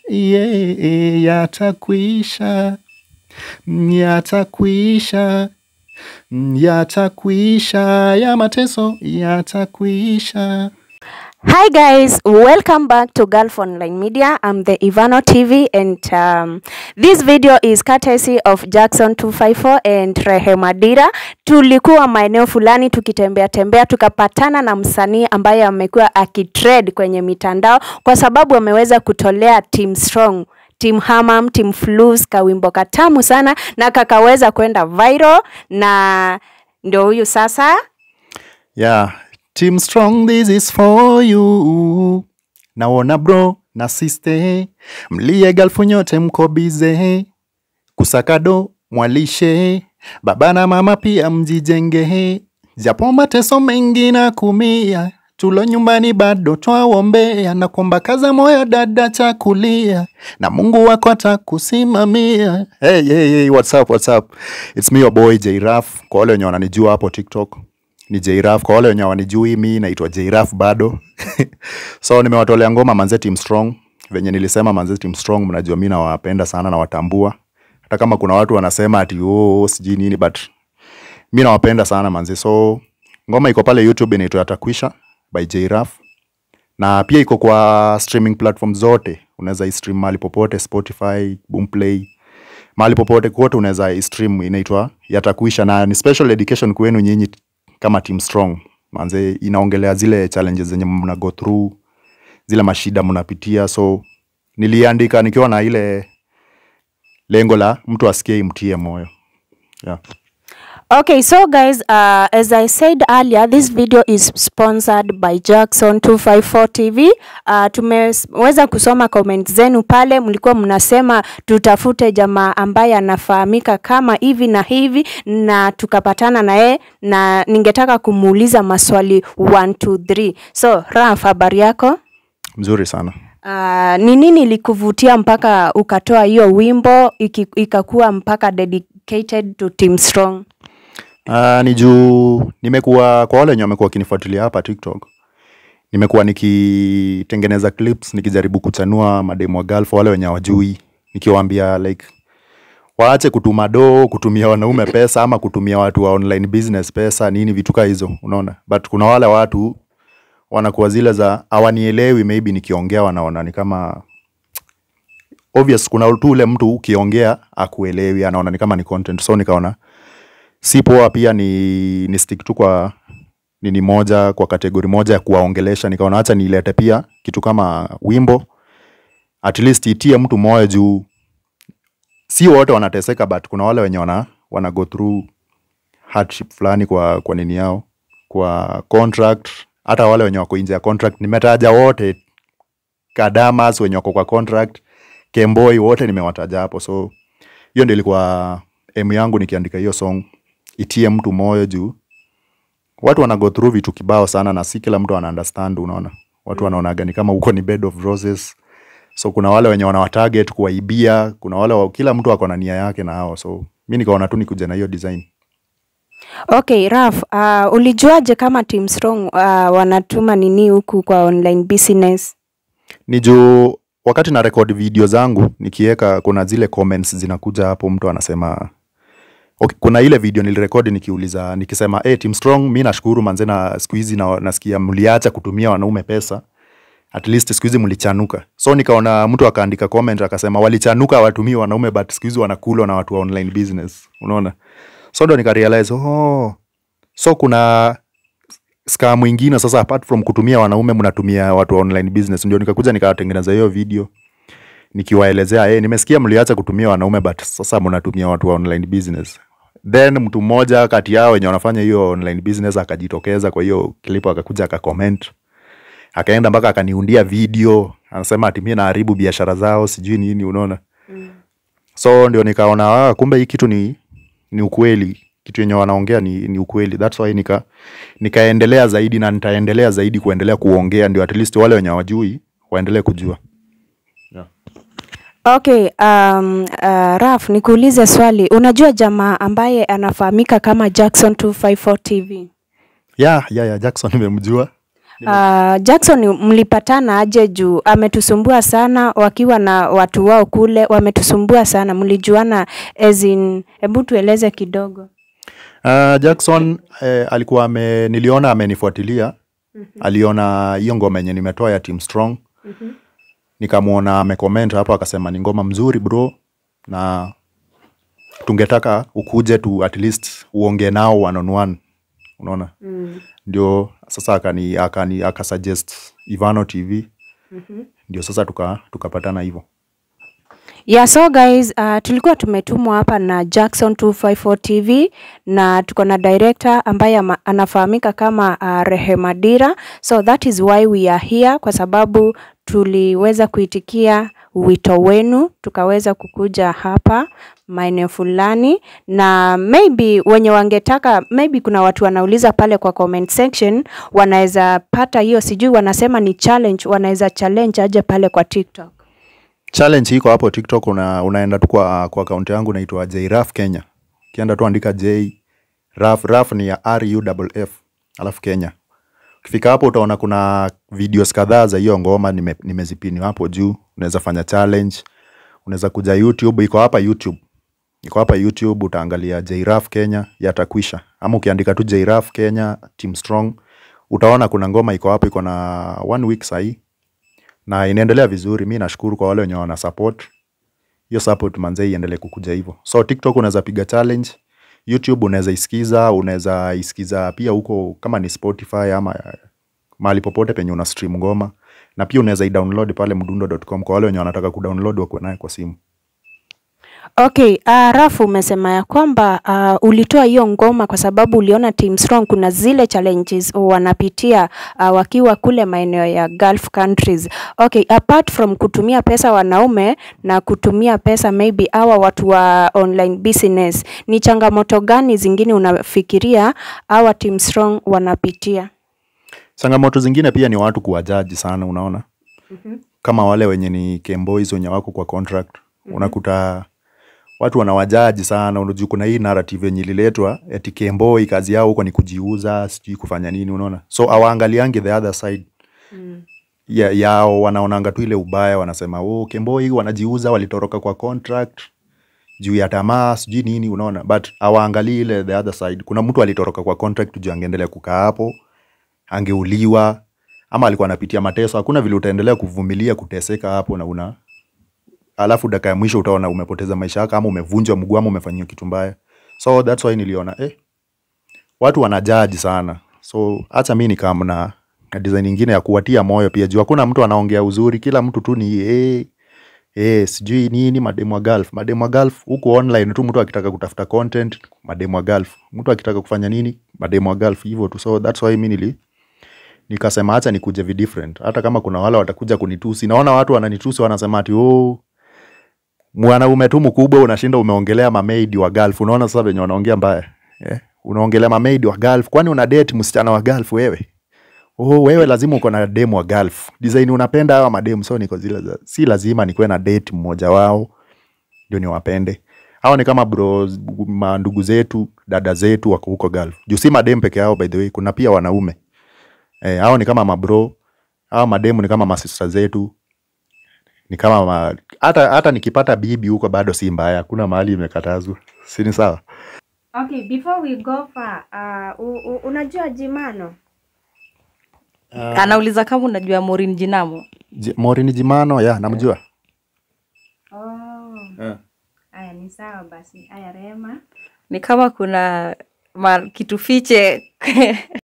yeah, yatakwisha yatakwisha yatakwisha ya mateso yatakwisha Hi guys, welcome back to Gulf Online Media. I'm the Ivano TV and um, this video is courtesy of Jackson 254 and Rehema Dira. Tulikuwa maeneo fulani tukitembea tembea tukapatana na msanii ambaye amekuwa akitrend kwenye mitandao kwa sababu ameweza kutolea Team Strong Team Hamam, Team Flus kawimbo katamu sana na kakaweza kwenda viral na ndio huyu sasa yeah team strong this is for you naona bro na siste mlie galfu nyote mko bize kusakado mwalishe baba na mama pia mjijenge japo mateso mengi na kumia tulo nyumbani bado twawombea na kwamba kaza moyo dada chakulia na mungu wako atakusimamia hey, hey, hey, what's up, what's up? It's me your boy Jraf kwa wale wenye wananijua hapo tiktok ni Jraf kwa wale wenye wanijui mi naitwa Jraf bado so nimewatolea ngoma manze team strong venye nilisema manze team strong mnajua mi nawapenda sana nawatambua hata kama kuna watu wanasema ati oh, sijui nini but mi nawapenda sana manze so ngoma iko pale youtube inaitwa yatakwisha by Jraf na pia iko kwa streaming platform zote unaweza istream mahali popote spotify boomplay mahali popote kote unaweza istream inaitwa yatakwisha na ni special education kwenu nyinyi kama team strong manze inaongelea zile challenges zenye mna go through zile mashida mnapitia so niliandika nikiwa na ile lengo la mtu asikie imtie moyo yeah. Okay, so guys, uh, as I said earlier, this video is sponsored by Jackson 254 TV. Uh, tumeweza kusoma comment zenu pale, mlikuwa mnasema tutafute jamaa ambaye anafahamika kama hivi na hivi, na tukapatana na yeye na ningetaka kumuuliza maswali 1 2 3. So, Raf, habari yako? mzuri sana Uh, ni nini ilikuvutia mpaka ukatoa hiyo wimbo iki, ikakuwa mpaka dedicated to Team Strong? Uh, ni juu nimekuwa kwa wale wenye wamekuwa wakinifuatilia hapa TikTok, nimekuwa nikitengeneza clips nikijaribu kuchanua mademu wa Gulf wale wenye hawajui, nikiwaambia like waache kutuma do kutumia wanaume pesa ama kutumia watu wa online business pesa nini vitu kaa hizo, unaona. But kuna wale watu wanakuwa zile za hawanielewi, maybe nikiongea wanaona ni kama obvious. Kuna tu ule mtu ukiongea akuelewi, anaona ni kama ni content, so nikaona si poa pia ni, ni stick tu kwa nini moja kwa kategori moja ya kuwaongelesha nikaona hacha niilete pia kitu kama wimbo at least itie mtu moyo juu si wote wanateseka but kuna wale wenye wana, wana go through hardship fulani kwa, kwa nini yao kwa contract hata wale wenye wako nje ya contract nimetaja wote kadamas wenye wako kwa contract kemboi wote nimewataja hapo so hiyo ndio ilikuwa emu yangu nikiandika hiyo song itie mtu moyo juu watu wana go through vitu kibao sana na si kila mtu ana understand unaona watu wanaonaga ni kama huko ni bed of roses so kuna wale wenye wanawatarget kuwaibia kuna wale wa, kila mtu ako na nia yake na hao so mi nikaona tu nikuja na hiyo design Okay, Raf, uh, ulijuaje kama Team Strong uh, wanatuma nini huku kwa online business? ni juu wakati na record video zangu nikiweka kuna zile comments zinakuja hapo mtu anasema okay, kuna ile video nilirekodi nikiuliza nikisema hey, team strong mi nashukuru manze na siku hizi na, nasikia mliacha kutumia wanaume pesa at least siku hizi mlichanuka so nikaona mtu akaandika comment akasema walichanuka watumii wanaume but siku hizi wanakulwa na watu wa online business unaona so ndo nikarealize oh, so kuna scam ingine sasa apart from kutumia wanaume mnatumia watu wa online business ndio nikakuja nikawatengeneza hiyo video nikiwaelezea hey, nimesikia mliacha kutumia wanaume but sasa mnatumia watu wa online business then mtu mmoja kati yao wenye wanafanya hiyo online business akajitokeza kwa hiyo klipo akakuja akacomment akaenda mpaka akaniundia video anasema ati mimi naharibu biashara zao sijui nini unaona mm. so ndio nikaona ah, kumbe hii kitu ni ni ukweli kitu yenye wanaongea ni, ni ukweli thats why nika nikaendelea zaidi na nitaendelea zaidi kuendelea kuongea ndio at least wale wenye hawajui waendelee kujua Okay, um, uh, Raf, nikuulize swali. Unajua jamaa ambaye anafahamika kama Jackson 254 TV? ya ya ya jackson nimemjua Uh, Jackson mlipatana aje juu ametusumbua sana wakiwa na watu wao kule wametusumbua sana mlijuana as in hebu tueleze kidogo Uh, Jackson eh, alikuwa ame, niliona amenifuatilia aliona hiyo ngoma yenye nimetoa ya Team Strong nikamwona amecomment hapo akasema ni ngoma mzuri bro na tungetaka ukuje tu at least uongee nao one on one unaona ndio sasa akani akani akasuggest Ivano TV ndio sasa tuka tukapatana hivyo Yeah, so guys, uh, tulikuwa tumetumwa hapa na Jackson 254 TV na tuko na director ambaye ama- anafahamika kama uh, Rehema Dira. So that is why we are here kwa sababu tuliweza kuitikia wito wenu tukaweza kukuja hapa maeneo fulani na maybe wenye wangetaka maybe kuna watu wanauliza pale kwa comment section wanaweza pata hiyo sijui wanasema ni challenge wanaweza challenge aje pale kwa TikTok. challenge iko hapo tiktok una, unaenda tu kwa, kwa akaunti yangu naitwa jraf kenya ukienda tu andika j raf raf ni ya ruff alafu kenya ukifika hapo utaona kuna videos kadhaa za hiyo ngoma nime, nimezipini hapo juu unaweza fanya challenge unaweza kuja youtube iko hapa youtube iko hapa youtube utaangalia jraf kenya yatakwisha ama ukiandika tu jraf kenya team strong utaona kuna ngoma iko hapo iko na one week sahii na inaendelea vizuri mi nashukuru kwa wale wenye wana support hiyo support manze iendelee kukuja hivyo so tiktok unaweza piga challenge youtube unaweza isikiza unaweza isikiza pia huko kama ni spotify ama eh, mahali popote penye una stream ngoma na pia unaweza idownload pale mdundo.com kwa wale wenye wanataka kudownload wakuwe naye kwa simu Okay, uh, Rafu umesema ya kwamba uh, ulitoa hiyo ngoma kwa sababu uliona Team Strong kuna zile challenges wanapitia uh, wakiwa kule maeneo ya Gulf countries. Okay, apart from kutumia pesa wanaume na kutumia pesa maybe hawa watu wa online business, ni changamoto gani zingine unafikiria hawa Team Strong wanapitia? changamoto zingine pia ni watu kuwajaji sana unaona kama wale wenye ni Kemboys wenye wako kwa contract unakuta watu wanawajaji sana unajua kuna hii narrative yenye ililetwa eti Kemboi kazi yao huko ni kujiuza sijui kufanya nini unaona so awaangaliangi the other side ya, yao wanaonanga tu ile ubaya wanasema oh, Kemboi wanajiuza walitoroka kwa contract juu ya tamaa sijui nini unaona but awaangalii ile the other side kuna mtu alitoroka kwa contract juu angeendelea kukaa hapo angeuliwa ama alikuwa anapitia mateso hakuna vile utaendelea kuvumilia kuteseka hapo na una alafu dakika ya mwisho utaona umepoteza maisha yako ama umevunjwa mguu ama umefanyiwa kitu mbaya so that's why niliona eh, watu wanajaji sana so hata mi nikam na na design ingine ya kuwatia moyo pia juu hakuna mtu anaongea uzuri kila mtu tu ni eh, eh, sijui nini mademu wa golf mademu wa golf huku online tu mtu akitaka kutafuta content mademu wa golf mtu akitaka kufanya nini mademu wa golf hivyo tu so that's why mi nili nikasema hacha nikuje vi different hata kama kuna wale watakuja kunitusi naona watu wananitusi wanasema ati oh, mwanaume tu mkubwa unashinda umeongelea mamaid wa golf unaona sasa venye wanaongea mbaya eh? unaongelea mamaid wa golf kwani una date msichana wa golf wewe oh, wewe lazima uko na demu wa golf design unapenda hawa mademu so niko zile za, si lazima nikuwe na date mmoja wao ndio niwapende hawa ni kama bro mandugu zetu dada zetu wako huko golf juu si mademu peke yao by the way kuna pia wanaume eh, hao ni kama mabro hao mademu ni kama masista zetu ni kama ma... hata hata nikipata bibi huko bado si mbaya hakuna mahali imekatazwa si ni sawa Okay, before we go far, uh, u, u, unajua Jimano? anauliza kama unajua Maureen Jinamo. J- Maureen Jimano ya namjua Oh, haya ni sawa basi. Haya Rema. Ni kama kuna ma, kitu fiche